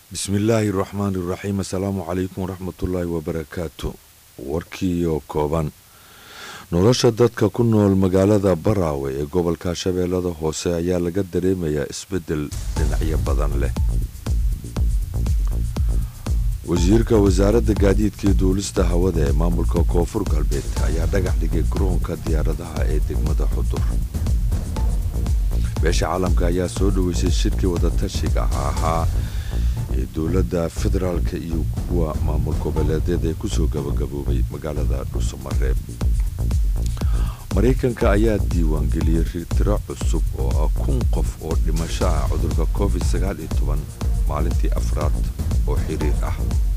bismillaahi raxmaani raxiim assalaamu calaykum waraxmatullaahi wabarakaatu warkiioo kooban nolosha dadka ku nool magaalada baraawe ee gobolka shabeellada hoose ayaa laga dareemayaa isbeddel dhinacyo badan leh wasiirka wasaaradda gaadiidka iyo duulista hawada ee maamulka koonfur galbeed ayaa dhagax dhigay garoonka diyaaradaha ee degmada xudur beesha caalamka ayaa soo dhoweysay shirkii wadatashiga ahaa ee dowladda federaalka iyo kuwa maamul goboleedyada ee kusoo gabagaboobay magaalada dhuusamareeb maraykanka ayaa diiwaangeliyey tiro cusub oo ah kun qof oo dhimasho ah cudurka covid sagaal iyo toban maalintii afraad oo xiriir ah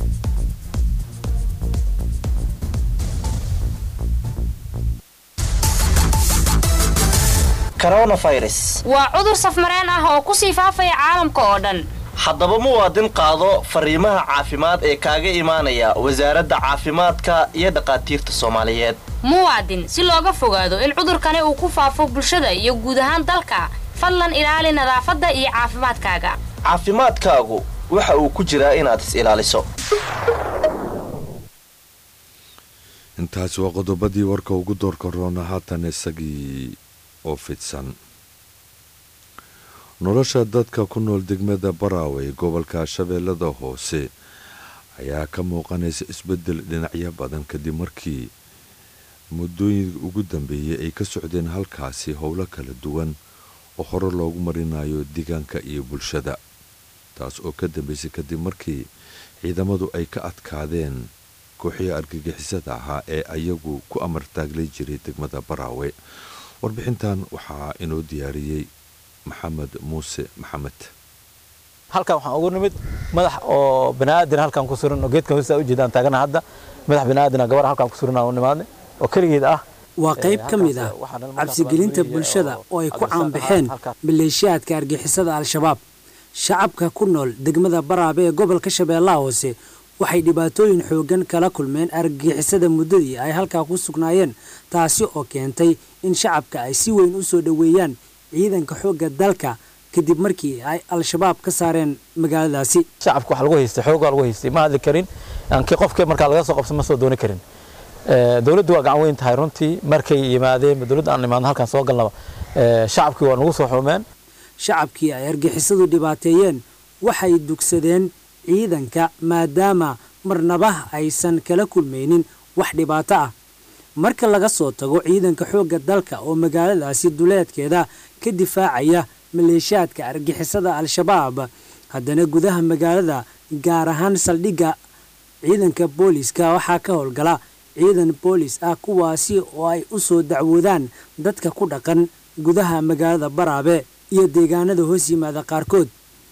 coronavirus waa cudur safmareen ah oo kusii faafaya caalamka oo dhan haddaba muwaadin qaado fariimaha caafimaad ee kaaga imaanaya wasaaradda caafimaadka iyo dhakhaatiirta soomaaliyeed muwaadin si looga fogaado in cudurkani uu ku faafo bulshada iyo guud ahaan dalka fadlan ilaali nadaafadda iyo caafimaadkaaga caafimaadkaagu waxa uu ku jiraa inaad is ilaaliso intaasi waa qodobadii warka ugu doorka roona haatan isagii oo fidsan nolosha dadka ku nool degmada baraawe ee gobolka shabeellada hoose ayaa ka muuqanaysa isbeddel dhinacyo badan kadib markii muddooyin ugu dambeeyey ay ka socdeen halkaasi howlo kala duwan oo hore loogu marinayo deegaanka iyo bulshada taas oo ka dambeysay kadib markii ciidamadu ay ka adkaadeen kooxihii argagixisada ahaa ee ayagu ku amar taaglay jiray degmada baraawe warbixintan waxaa inoo diyaariyey maxamed muuse maxamed halkan waxaan ugu nimid madax oo baniaadan halkan ku suran oo geedkan hoosta ujeedaan taagana hadda madax baniaadan gabar halkan ku suran u nimaadnay oo keligeed ah waa qayb ka mid ah cabsigelinta bulshada oo ay ku caanbaxeen maleeshiyaadka argixisada al-shabaab shacabka ku nool degmada baraabe ee gobolka shabeellaha hoose waxay dhibaatooyin xooggan kala kulmeen argagixisada muddadii ay halkaa ku sugnaayeen taasi oo keentay in shacabka ay si weyn u soo dhoweeyaan ciidanka xoogga dalka kadib markii ay al-shabaab ka saareen magaaladaasi shacabka waxa lagu haystay xoogaa lagu haystay ma hadli karin aankii qofkii markaa laga soo qabsan ma soo dooni karin dowladdu waa gacan weyn tahay runtii markay yimaadeen dowladda aan imaadno halkaan soo galnaba shacabkii waa nagu soo xumeen shacabkii ay argixisadu dhibaateeyeen waxay dugsadeen ciidanka maadaama marnaba aysan kala kulmaynin wax dhibaato ah marka laga soo tago ciidanka xoogga dalka oo magaaladaasi duleedkeeda ka difaacaya maleeshiyaadka argixisada al-shabaab haddana gudaha magaalada gaar ahaan saldhigga ciidanka booliiska waxaa ka howlgala ciidan boolis ah kuwaasi oo ay u soo dacwoodaan dadka ku dhaqan gudaha magaalada baraabe iyo deegaanada hoos yimaada qaarkood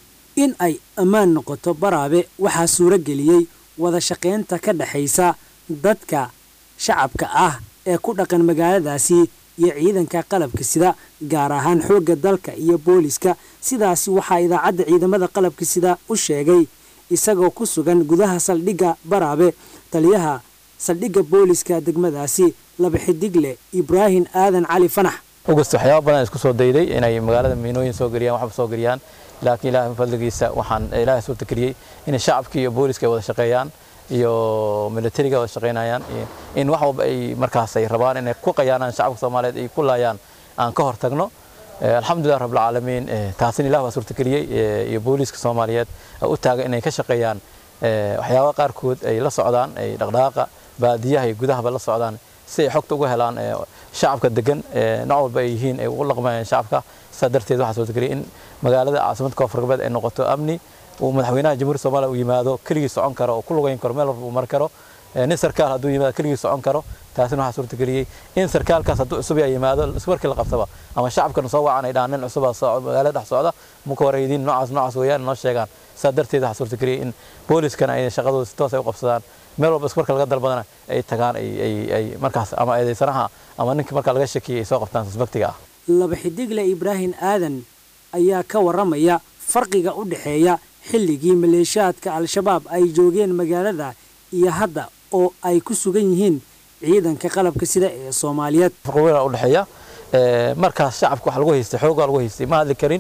in ay ammaan noqoto baraabe waxaa suuro geliyey wada shaqaynta ka dhexaysa dadka shacabka ah ee ku dhaqan magaaladaasi iyo ciidanka qalabka sida gaar ahaan xoogga dalka iyo booliska sidaasi waxaa idaacadda ciidamada qalabka sida u sheegay isagoo ku sugan gudaha saldhigga baraabe taliyaha saldhigga booliska degmadaasi laba xidigle ibraahim aadan cali fanax ogast waxyaaba badan isku soo dayday inay magaalada miinooyin soo geliyaan waxba soo geliyaan laakiin ilaahay fadligiisa waxaan ilaahay soo takriyey in shacabkii iyo booliska ay wada shaqeeyaan iyo militariga wada shaqeynayaan in wax walba ay markaas ay rabaan inay ku qayaanaan shacabka soomaaliyeed ay ku laayaan aan ka hortagno alxamdulilah rabbilcaalamiin taasina ilah waa suurtageliyey iyo booliiska soomaaliyeed u taaga inay ka shaqeeyaan waxyaaba qaarkood ay la socdaan ay dhaqdhaqaaqa baadiyaha iyo gudahaba la socdaan si ay xogta uga helaan shacabka degan nooc walba ay yihiin ay ugu dhaqmayaan shacabka sidaa darteed waxaa suurtageliyay in magaalada caasimadda koonfur galbeed ay noqoto amni uu madaxweynaha jamhuuriyadda soomaaliya uu yimaado keligii socon karo oo ku lugayn karo meel walba uu mari karo nin sarkaal hadduu yimaado keligii socon karo taasina waxaa suurtageliyey in sarkaalkaas hadduu cusub yaa yimaado ismarkii la qabtaba ama shacabkana soo wacan ay dhahaan nin cusubaa magaalada dhex socda muka wareydin noocaas noocaas weeyaan noo sheegaan sidaa darteed waxaa suurtageliyey in booliskana ay shaqadooda si toos ay u qabsadaan meel walba ismarka laga dalbadana ay tagaan ay markaas ama eedaysanaha ama ninkii markaa laga shakiyay ay soo qabtaan suspectiga ah laba xidigle ibraahim aadan ayaa ka warramaya farqiga u dhexeeya xilligii maleeshiyaadka al-shabaab ay joogeen magaalada iyo hadda oo ay ku sugan yihiin ciidanka qalabka sida ee soomaaliyeed farqi weyn u dhexeeya markaas shacabka waxa lagu haystay xoogaa lagu haystay ma hadli karin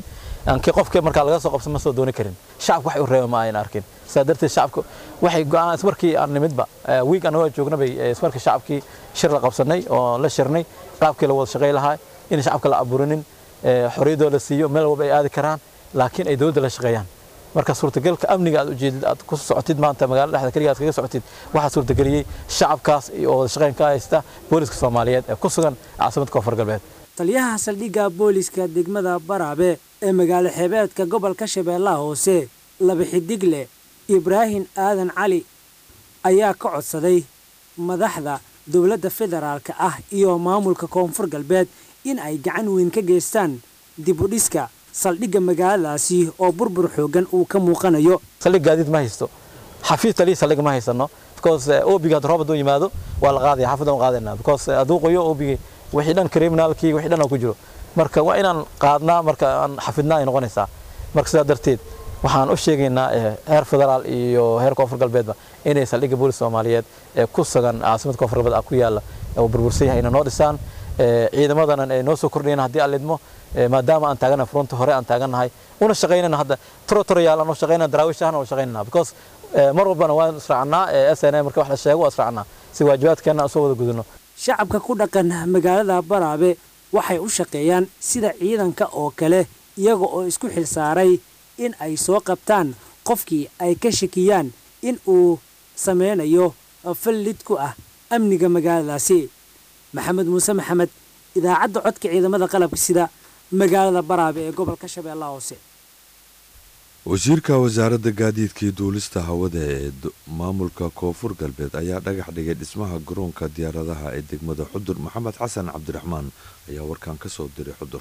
aankii qofkii markaa laga soo qabsan ma soo dooni karin shacabka wax u reeba ma ayna arkin sidaa darteed shacabka waxay go'aan ismarkii aan nimidba wiig annagoo joogna bay ismarkii shacabkii shir la qabsanay oo la shirnay qaabkii la wada shaqay lahaa in shacabka la abuurinin xorriyadoo la siiyo meel walba ay aadi karaan laakiin ay dowladda la shaqeeyaan marka suurtagalka amniga aad ujeedid aad ku socotid maanta magaalada dhexda keliya aad kaga socotid waxaa suurtageliyey shacabkaas oo wada shaqeyn ka haysta booliska soomaaliyeed ee ku sugan caasimadda koonfur galbeed taliyaha saldhigga booliska degmada baraabe ee magaalo xeebeedka gobolka shabeellaha hoose laba xidigle ibraahim aadan cali ayaa ka codsaday madaxda dowladda federaalka ah iyo maamulka koonfur galbeed in ay gacan weyn ka geystaan dibudhiska saldhigga magaaladaasi oo burbur xoogan uu ka muuqanayo saldhig gaadiid ma haysto xafiis taliya saldhig ma haysano because obiga hadda roob hadduu yimaado waa la qaadaya xaafadda waan qaadayna because hadduu qoyo obigi wixii dhan criminalkii wixii dhan oo ku jiro marka waa inaan qaadnaa marka aan xafidnaa ay noqonaysaa marka sidaa darteed waxaan u sheegaynaa heer federaal iyo heer koonfur galbeedba inay saldhigga booliska soomaaliyeed ee ku sugan caasimadda koonfur galbeed ku yaalla oo burbursan yahay inay noo dhisaan ciidamadanan ay noo soo kordhayaan haddii aan lidmo maadaama aan taaganahay fronta hore aan taagannahay una shaqaynana hadda toro toro yaal aan u shaqaynana daraawiish ahna u shaqaynana because mar walbana waan israacnaa s n a marka wax la sheego waa israacnaa si waajibaadkeenna aan soo wada gudano shacabka ku dhaqan magaalada baraabe waxay u shaqeeyaan sida ciidanka oo kale iyaga oo isku xilsaaray in ay soo qabtaan qofkii ay ka shakiyaan in uu sameynayo fallid ku ah amniga magaaladaasi maxamed muuse maxamed idaacadda codka ciidamada qalabka sida magaalada baraabe ee gobolka shabeellaha hoose wasiirka wasaaradda gaadiidka iyo duulista hawada ee maamulka koonfur galbeed ayaa dhagax dhigay dhismaha garoonka diyaaradaha ee degmada xudur maxamed xasan cabdiraxmaan ayaa warkan ka soo diray xudur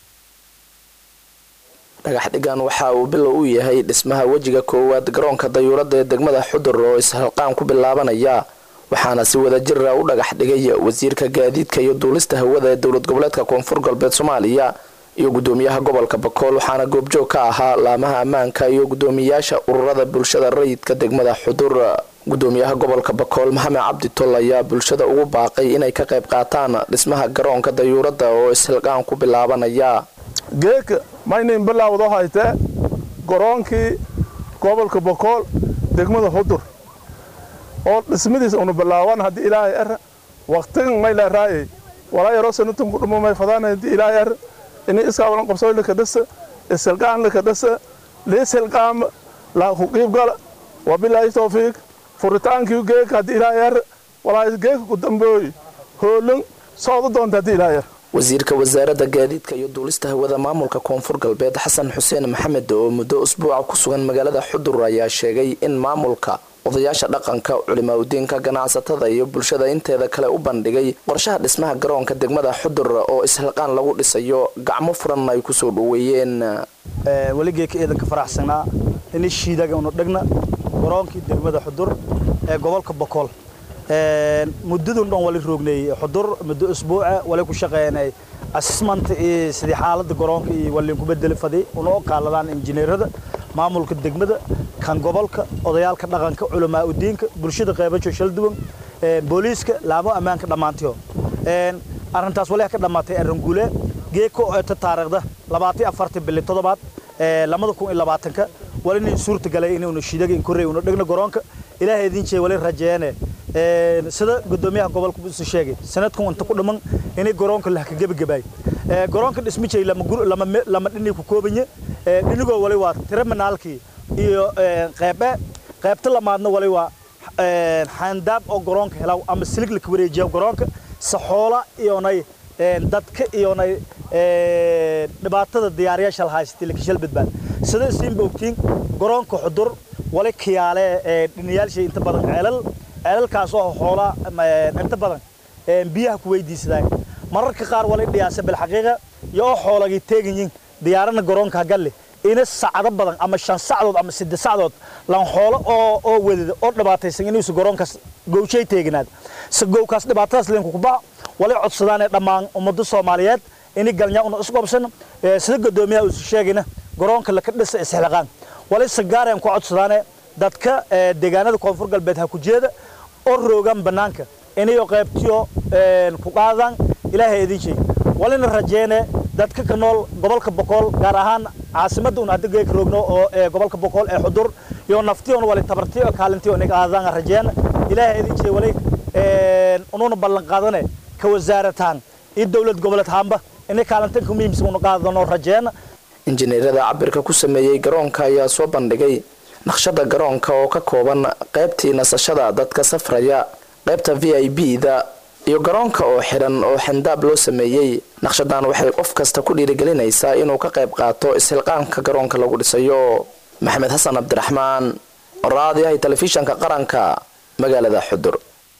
dhagax dhigan waxa uu bilow u yahay dhismaha wejiga koowaad garoonka dayuuradda ee degmada xudur oo ishalqaan ku bilaabanaya waxaana si wada jira u dhagax dhigay wasiirka gaadiidka iyo duulista hawada ee dowlad goboleedka koonfur galbeed soomaaliya iyo gudoomiyaha gobolka bakool waxaana goobjoog ka ahaa laamaha ammaanka iyo gudoomiyaasha ururada bulshada rayidka degmada xudur gudoomiyaha gobolka bakool maxamed cabdi tol ayaa bulshada ugu baaqay inay ka qayb qaataan dhismaha garoonka dayuuradda oo ishilqaan ku bilaabanaya geeka maynayn bilaawdo haytee garoonkii gobolka bakool degmada xudur oo dhismadiisa unu bilaaban haddii ilaahay er waqtigan mayla raayay walaa yaroo sanatun ku dhumo may fadaan haddii ilaahay er inay iskaabalan qabsooy laka dhasa isilqaan laka dhasa liisilqaama laa ku qiibgala wabilaahi tawfiiq furitaankii geeka haddii ilaahay er walaa geeka ku dambooy hoolin sooda doonta haddii ilaahay er wasiirka wasaaradda gaadiidka iyo duulista hawada maamulka koonfur galbeed xasan xuseen maxamed oo muddo usbuuca ku sugan magaalada xudur ayaa sheegay in maamulka odayaasha dhaqanka culimaadudiinka ganacsatada iyo bulshada inteeda kale u bandhigay qorshaha dhismaha garoonka degmada xudur oo ishilqaan lagu dhisayo gacmo furan ay kusoo dhoweeyeen weligeeka ciidanka faraxsanaa ini shiidaga unu dhigna garoonkii degmada xudur ee gobolka bokool muddadun dhan wali roognay xudur muddo usbuuca wali ku shaqeynay assessment iyo sidii xaaladda garoonka iyo waliin ku bedeli faday unoo qaaladaan injineerada maamulka degmada kan gobolka odayaalka dhaqanka culamaa udiinka bulshada qeybajo shal duwan booliiska laamo ammaanka dhammaantiyo arrintaas wali ka dhammaatay arranguule geeko eeta taariikhda labaatan afartan bili toddobaad lamada kun iyo labaatanka walina suurta galay inuuna shidaga inkorey una dhigno garoonka ilaahay idin jeey wali rajeene sida gudoomiyaha gobolka isu sheegay sanadkan inta ku dhiman inay garoonka lah ka gebagabaay garoonka dhismijay lama dhini ku koobanye dhinigoo wali waa terminaalkii iyo qeybe qeybta lamaadna wali waa xaandaab oo garoonka helaw ama silig laka wareejiya garoonka saxoola iyonay dadka iyonay dhibaatada diyaariyaasha lahaysatay lakashal badbaad sida siinba ogtiin garoonka xudur wali kiyaale dhiniyaalshay inta badan ceelal ceelalkaas oo xoolaa inta badan biyaha ku weydiisadaan mararka qaar wali dhiyaasa bilxaqiiqa iyo oo xoolagii teeganyiin diyaarana garoonka hagalle ina sacdo badan ama shan sacdood ama siddeed sacdood lan xoolo oo oo wadada oo dhibaataysan inuusa garoonkaas gowshay teeganaad se gowkaas dhibaatadaas leenku kubaa wali codsadaanee dhammaan ummadda soomaaliyeed ini galnya una isqobsan sida gudoomiyaha uusu sheegayna garoonka laka dhisa isxilaqaan wali sagaareen ku codsadaane dadka deegaanada koonfur galbeed ha ku jeeda oo roogaan bannaanka inayo qaybtiyo ku qaadaan ilaahay idin sheeg walina rajeene dadka ka nool gobolka boqol gaar ahaan caasimadda un hadda geeka roogno oo ee gobolka boqol ee xudur iyo naftiyon wali tabartiyo kaalintiyo nig aadaan rajeen ilaahay idin jee wali ununa ballan qaadane ka wasaarataan iyo dowlad goboleed haamba inay kaalintan ku muhiimsan una qaadano rajeen injineerada cabirka ku sameeyey garoonka ayaa soo bandhigay naqshada garoonka oo ka kooban qaybtii nasashada dadka safraya qaybta v i b da iyo garoonka oo xidhan oo xandaab loo sameeyey naqshadan waxay qof kasta ku dhiirigelinaysaa inuu ka qayb qaato ishilqaanka garoonka lagu dhisayo maxamed xasan cabdiraxmaan raadiyahay telefishanka qaranka magaalada xudur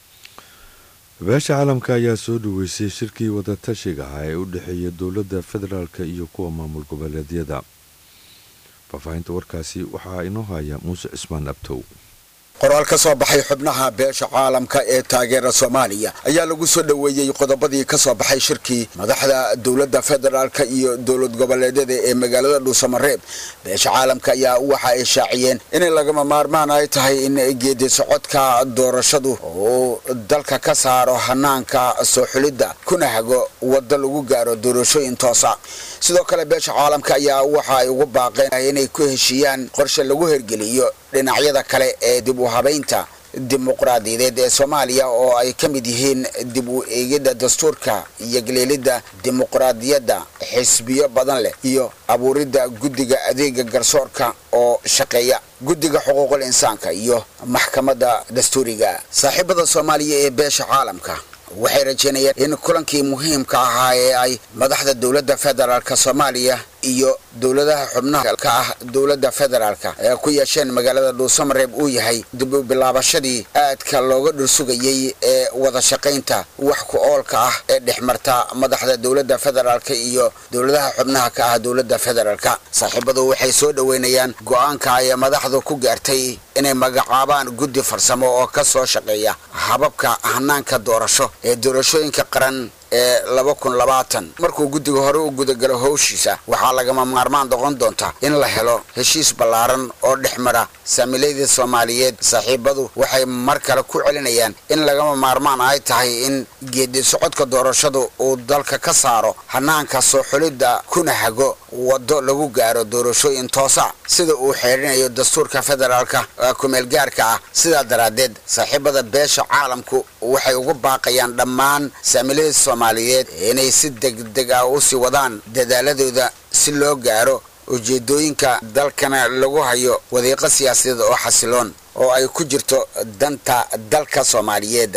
beesha caalamka ayaa soo dhaweysay shirkii wadatashiga ah ee u dhexeeya dowladda federaalk iyo kuwa maamul goboleedyada faahfaahinta warkaasi waxaa inoo haya muuse cismaan abtow qoraal ka soo baxay xubnaha beesha caalamka ee taageera soomaaliya ayaa lagu soo dhoweeyey qodobadii ka soo baxay shirkii madaxda dowladda federaalka iyo dowlad goboleedyada ee magaalada dhuusamareeb beesha caalamka ayaa waxa ay shaaciyeen inay lagama maarmaan ay tahay in geedi socodka doorashadu uu dalka ka saaro hanaanka soo xulidda kuna hago waddo lagu gaaro doorashooyin toosa sidoo kale beesha caalamka ayaa waxa ay ugu baaqeen inay ku heshiiyaan qorshe lagu hergeliyo dhinacyada kale ee dib u habaynta dimuqraadiyadeed ee soomaaliya oo ay ka mid yihiin dib u eegidda dastuurka iyo galeelidda dimuqraadiyadda xisbiyo badan leh iyo abuuridda guddiga adeega garsoorka oo shaqeeya guddiga xuquuqul insaanka iyo maxkamadda dastuuriga saaxiibada soomaaliya ee beesha caalamka waxay rajeynayeen in kulankii muhiimka ahaa ee ay madaxda dowladda federaalk soomaaliya iyo dowladaha xubnaha ka ah dowladda federaalka ee ku yeesheen magaalada dhuusamareeb uu yahay dib u bilaabashadii aadka looga dhursugayey ee wada shaqaynta wax ku oolka ah ee dhex marta madaxda dowladda federaalka iyo dowladaha xubnaha ka ah dowladda federaalka saaxiibadu waxay soo dhoweynayaan go-aanka ay madaxdu ku gaartay inay magacaabaan guddi farsamo oo ka soo shaqeeya hababka hanaanka doorasho ee doorashooyinka qaran ee laba kun labaatan markuu guddiga hore u gudagalo howshiisa waxaa lagama maarmaan noqon doonta in la helo heshiis ballaaran oo dhex mara saamiiladii soomaaliyeed saaxiibadu waxay mar kale ku celinayaan in lagama maarmaan ay tahay in geedi socodka doorashadu uu dalka ka saaro hanaanka soo xulidda kuna hago waddo lagu gaaro doorashooyin toosa sida uu xeerinayo dastuurka federaalka kumeelgaarka ah sidaa daraaddeed saaxiibada beesha caalamku waxay ugu baaqayaan dhammaan saamiiladii soomaaliyeed inay si degdeg ah u sii wadaan dadaaladooda si loo gaaro ujeedooyinka dalkana lagu hayo wadiiqo siyaasadeed oo xasiloon oo ay ku jirto danta dalka soomaaliyeed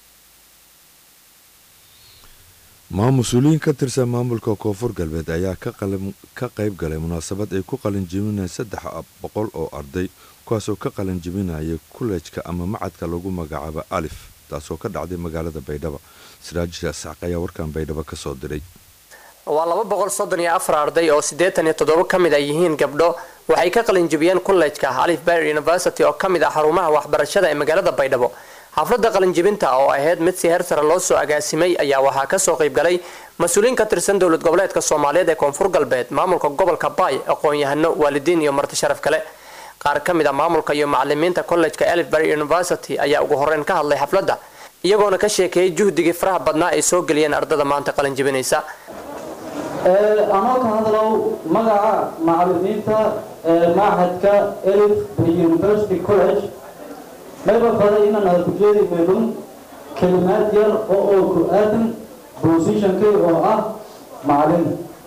mas-uuliyiin ka tirsan maamulka koonfur galbeed ayaa ka qayb galay munaasabad ay ku qalinjibinayeen saddex boqol oo arday kuwaasoo ka qalinjibinaya kullejka ama macadka lagu magacaabo alif taasoo ka dhacday magaalada baydhabo siraajisha saaq ayaa warkan baydhabo ka soo diray waa laba boqol soddon iyo afar arday oo siddeetan iyo toddoba ka mid a yihiin gabdho waxay ka qalinjibiyeen kollejka alif bayer university oo ka mid ah xarumaha waxbarashada ee magaalada baydhabo xafladda qalinjibinta oo ahayd mid si heer sare loo soo agaasimay ayaa waxaa kasoo qaybgalay mas-uuliyiin ka tirsan dowlad goboleedka soomaaliyeed ee koonfur galbeed maamulka gobolka baay aqoon-yahano waalidiin iyo marti sharaf kale qaar ka mid a maamulka iyo macalimiinta kollejka elifbury university ayaa ugu horeyn ka hadlay xafladda iyagoona ka sheekeeyay juhdigii faraha badnaa ay soo geliyeen ardada maanta qalinjibinaysa anoo ka hadlow magaca macalimiinta machadka elif university college mayba faday inaan hadalku jeedi meelun kelimaad yar oo oo ku aadan positionkay oo ah macalin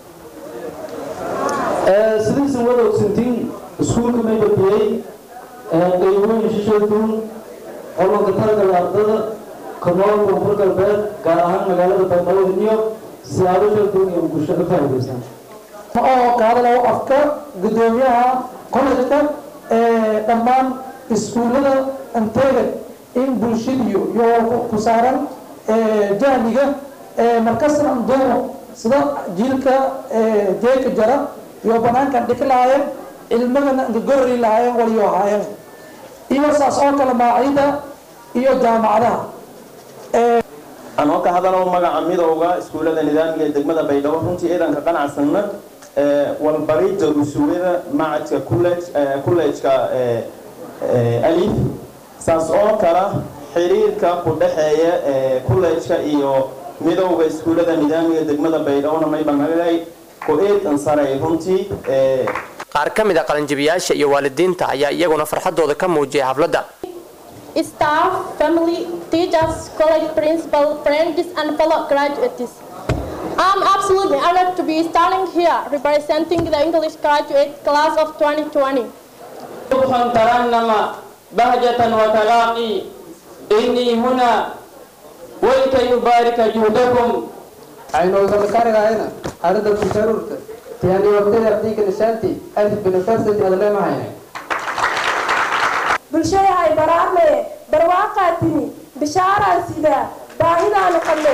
sidaysan wada ogsantiin iskuulka mayba biyey qaybooyin shishaduun qolonka targala ardada kanool koonfur galbeed gaar ahaan magaalada baydhabo iyo siyaabo shaduun iyo bulsho ka faa'iidaysan oo ka hadlayo afka gudoomiyaha college-ka dhammaan iskuullada inteega in bulshadiyo iyo ku saaran jahliga markastan andoomo sida jiilka jeeka jara iyo banaankan dhiki lahaayeen cilmagana gorori lahaayeen waliyo ahaayeen iyo saas oo kale maacida iyo jaamacadaha anoo ka hadalo magaca midowga iskuullada nidaamiga ee degmada baydhabo runtii ciidanka qanacsanna walbarida rusuwada macadka kullejka alif saas oo kala xiriirka ku dhexeeya kullejka iyo midowga iskuullada nidaamiga degmada baydhabo may banagay ku eedan saray runtii qaar ka mid a qalinjibiyaasha iyo waalidiinta ayaa iyaguna farxadooda ka muujiyay xafladda staff, family, teachers, college principal, friends, and fellow graduates. I'm absolutely honored to be standing here representing the English graduate class of 2020. صبحا ترنم بهجة وتلاقي إني هنا ولكي يبارك جهدكم aynu wada karigayna arrinta kusharuurta tiyaani waqtida ardayga nishaanti alif university adle mahayna bulshada ay baraarmee barwaaqaa timi bishaaraa sidaa baahidaanu qabnay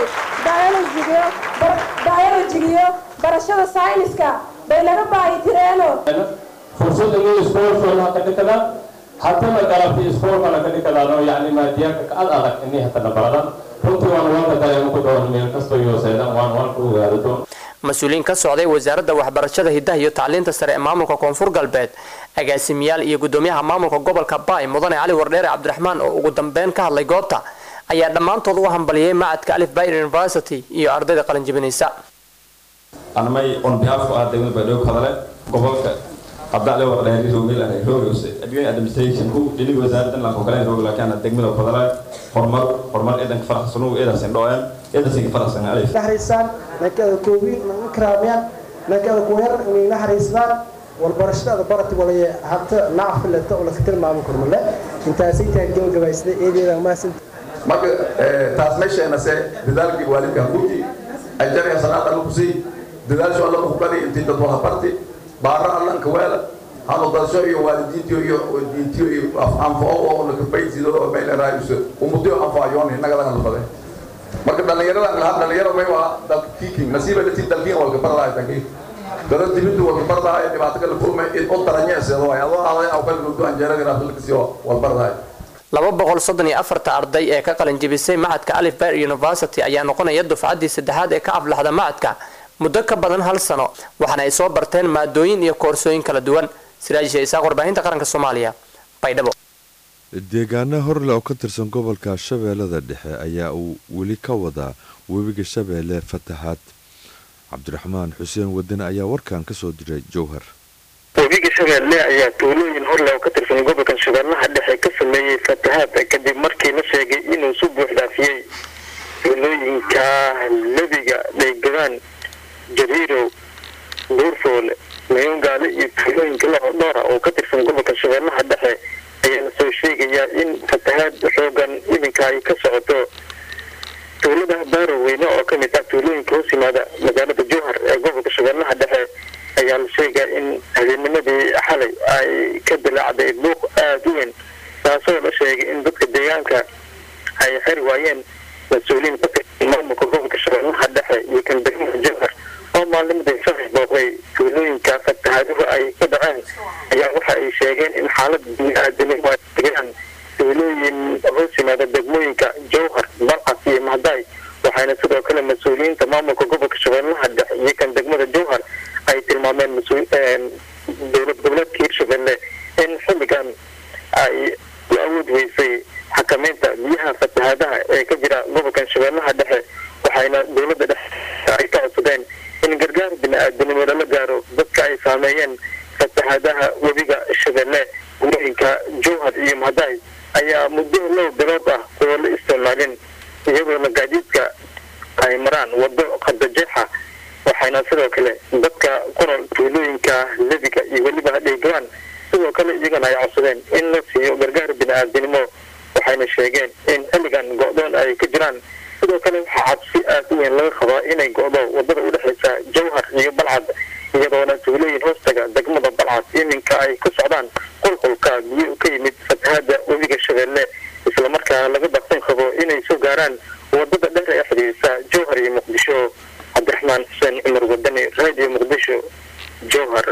biolojigiyo barashada sayniska bay naga baahi tireeno fursadda iyo iskoolkooda ha ka dhikada hatana galabti iskoolkana ka dhikadaano yacni maadiyaanka ka ad adag inii hatana baradan runtii waan waanka dareemo ku dhawan meel kastoo yooseedan waan waan ku ogaado doon mas-uuliyiin ka socday wasaaradda waxbarashada hiddaha iyo tacliinta sare ee maamulka koonfur galbeed agaasimiyaal iyo gudoomiyaha maamulka gobolka baay mudane cali wardheere cabdiraxmaan oo ugu dambeyn ka hadlay goobta ayaa dhammaantood u hambaliyey macadka alif bayer university iyo ardayda qalinjibinaysa anmay on behalf of degmada baydhabo ka hadale gobolka abdale wardheeri roogel ahay roogose admin administration ku dhiniga wasaaraddan lanko kale roog laakiin degmada ku hadale horumar horumar eedanka faraxsanu eedasin dhoen eedasin faraxsan alif naxariistaan nankada koowiin naga karaamiyaan nankada kuweer inay naxariistaan walbarashada barati walaye habta naafilata oo laka tilmaami kormale intaasay tahay gabagabaysday eedeeda maasin marka taas meesheenase dadaalkii waalidka hakuji ajaraya salaada alla kusii dadaasho alla kukadi intii dad wada barti baara allanka weela hanu dalsho iyo waalidiintiyo iyo diintiyo iyo anfao oo nakabaysido oo meeleraayuso umutiyo anfaayoon innaga laga nafade marka dhallinyaradan lahaa dhallinyaro may waa dalka kiiking nasiiba lati dalkiin walka barlahay tanki dada dibintu walka barlahay dhibaato kala kulmay in u daranyeeseedo waay adoo aaday aw kala gudu anjeerada raafilkasiyo wal barlahay laba boqol soddon iyo afarta arday ee ka qalin jibisay macadka alif bayer university ayaa noqonaya dufcaddii saddexaad ee ka aflaxda macadka muddo ka badan hal sano waxaana ay soo barteen maadooyin iyo koorsooyin kala duwan siraajisha isaaq warbaahinta qaranka soomaaliya baydhabo deegaano horle oo ka tirsan gobolka shabeellada dhexe ayaa uu weli ka wadaa webiga shabeelle fatahaad cabdiraxmaan xuseen wadane ayaa warkan ka soo diray jowhar webiga shabeelle ayaa tuulooyin horle oo ka tirsan gobolka shabeellaha dhexe ka sameeyey fatahaad kadib markii la sheegay inuu si buux dhaafiyey tuulooyinka lebiga dhaygadaan jariirow buurfoole mayongaale iyo tuulooyinka dhowra oo ka tirsan gobolka shabeellaha dhexe ayaa la soo sheegayaa in fatahaad xoogan iminka ay ka socoto tuulada baaroweyne oo ka mid ah tuulooyinka hoos yimaada magaalada jowhar ee gobolka shabeellaha dhexe ayaa la sheegaa in habeennimadii xalay ay ka dilaacday buuq aada u weyn taasoo la sheegay in dadka deegaanka ay xeri waayeen mas-uuliyiin ka tirsan maamulka gobolka shabeellaha dhexe iyo kan degmada jowhar oo maalnimadii shalay booqday tuulooyinka fatahaaduhu ay ka dhaceen ayaa waxa ay sheegeen in xaalad bini-aadanimo ay degaan tuulooyin hoos yimaada degmooyinka jowhar balcas iyo mahday waxayna sidoo kale mas-uuliyiinta maamulka gobolka shabeellaha dhexe iyo kan degmada jowhar ay tilmaameen dowlad goboleedka hirshabelle in xilligan ay u awood weysay xakameynta biyaha fatahaadaha ee ka jira gobolkan shabeellaha dhexe waxayna dowladda dhexe ay ka codsadeen in gargaar bini-aadanimo lala gaaro dadka ay saameeyeen fatahaadaha webiga shabeelle gurooyinka jowhar iyo mahday ayaa muddo low bilood ah oo la isticmaalin iyadoona gaadiidka ay maraan waddo qadajeexa waxayna sidoo kale dadka ku nool tuulooyinka lebiga iyo weliba hadheegawaan sidoo kale iyagana ay codsadeen in la siiyo gargaar bini-aadanimo waxayna sheegeen in xilligan go-doon ay ka jiraan sidoo kale waxaa cabsi aada u weyn laga qabaa inay go-do wadada udhexaysa jowhar iyo balcad iyadoona tuulooyin hoostaga degmada balcad iminka ay ku socdaan qulqulka biyo ka yimid fatahaada webiga shabeelle islamarkaana laga baqsan qabo inay soo gaaraan wadada dheer ee xidhiirisa jowhar iyo muqdisho cabdiraxmaan xuseen cumar wadani radio muqdisho jowhar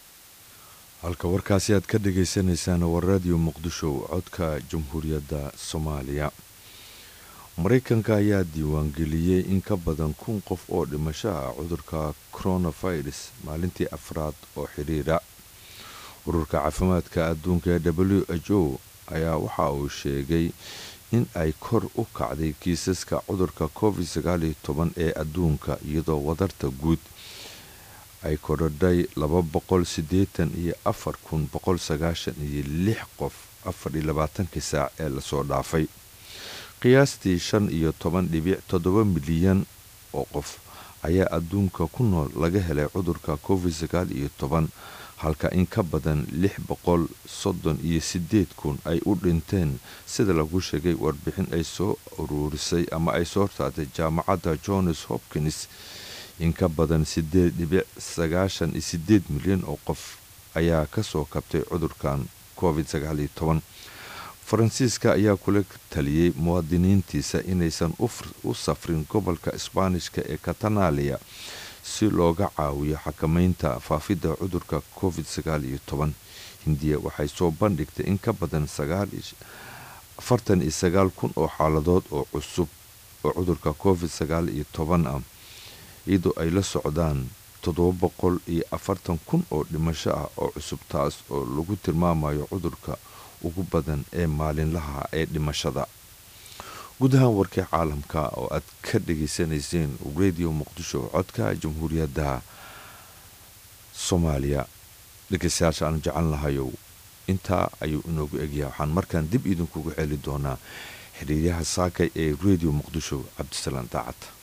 halka warkaasi aad ka dhagaysanaysaan waa radio muqdisho codka jamhuuriyadda soomaaliya maraykanka ayaa diiwaangeliyey in ka badan kun qof oo dhimasho ah cudurka coronavirus maalintii afraad oo xidhiira ururka caafimaadka adduunka ee w h o ayaa waxa uu sheegay in ay kor u kacday kiisaska cudurka covid sagaaliyo toban ee adduunka iyadoo wadarta guud ay korodhay laba boqol siddeetan iyo afar kun boqol sagaashan iyo lix qof afar iyo labaatankii saac ee lasoo dhaafay qiyaastii shan iyo toban dhibic toddoba milyan oo qof ayaa adduunka ku nool laga helay cudurka covid sagaal iyo toban halka in ka badan lix boqol soddon iyo siddeed kun ay u dhinteen sida lagu sheegay warbixin ay soo uruurisay ama ay soo saartay jaamacadda johns hopkins in ka badan siddeed dhibic sagaashan iyo siddeed milyan oo qof ayaa kasoo kabtay cudurkan covid sagaal iyo toban faransiiska ayaa kula taliyey muwaadiniintiisa inaysan u safrin gobolka isbaanishka ee katanaaliya si looga caawiyo xakamaynta faafidda cudurka covid sagaal iyo toban hindiya waxay soo bandhigtay in ka badan afartan iyo sagaal kun oo xaaladood oo cusub oo cudurka covid sagaal iyo toban ah iyadoo ay la socdaan toddoba boqol iyo afartan kun oo dhimasho ah oo cusub taas oo lagu tilmaamayo cudurka ugu badan ee maalinlaha ee dhimashada gudahaan warkii caalamka oo aad ka dhageysanayseen radio muqdisho codka jamhuuriyadda soomaaliya dhegeystayaasha aan jecel lahayow intaa ayuu inoogu egyahay waxaan markaan dib idinkugu celi doonaa xiriiryaha saakay ee radio muqdisho cabdisalaam daacad